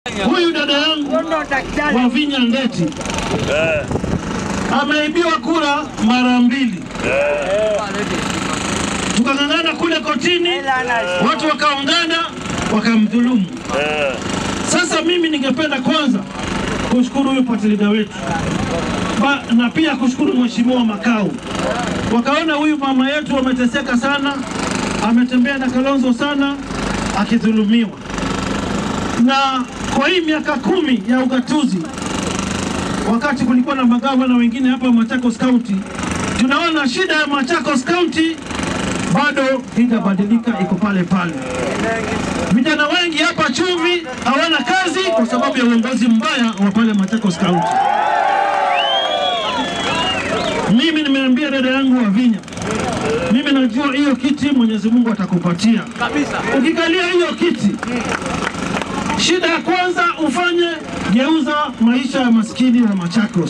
Huyu dada yangu wa Vinya Ndeti ameibiwa kura mara mbili, tukang'ang'ana kule kotini, watu wakaungana wakamdhulumu. Sasa mimi ningependa kwanza kushukuru huyu patilida wetu ba, na pia kushukuru mheshimiwa Makau, wakaona huyu mama yetu ameteseka sana, ametembea na Kalonzo sana akidhulumiwa, na kwa hii miaka kumi ya ugatuzi, wakati kulikuwa na magavana wengine hapa Machakos County, tunaona shida ya Machakos County bado haijabadilika, iko pale pale. Vijana wengi hapa Chumvi hawana kazi kwa sababu ya uongozi mbaya wa pale Machakos County. Mimi nimeambia dada yangu wa Vinya, mimi najua hiyo kiti Mwenyezi Mungu atakupatia kabisa. ukikalia hiyo kiti. Shida ya kwanza ufanye geuza maisha ya maskini wa Machakos.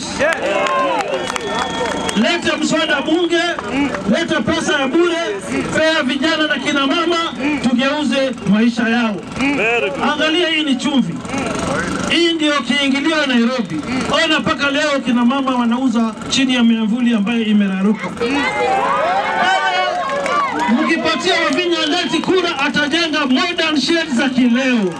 Leta mswada bunge, leta pesa ya bure, pea vijana na kina mama, tugeuze maisha yao. Angalia, hii ni chumvi, hii ndio kiingilio ya Nairobi. Ona mpaka leo kina mama wanauza chini ya miavuli ambayo imeraruka. Mkipatia Wavinya Ndeti kura, atajenga modern sheds za kileo,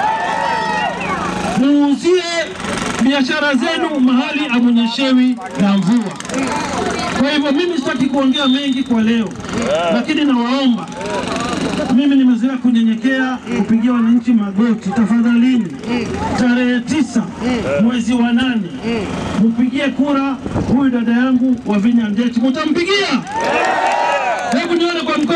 muuzie biashara zenu mahali amunyeshewi na mvua. Kwa hivyo mimi sitaki kuongea mengi kwa leo, lakini nawaomba, mimi nimezoea kunyenyekea, kupigia wananchi magoti. Tafadhalini, tarehe tisa mwezi wa nane mpigie kura huyu dada yangu Wavinya Ndeti. Mutampigia? Hebu nione kwa mkono.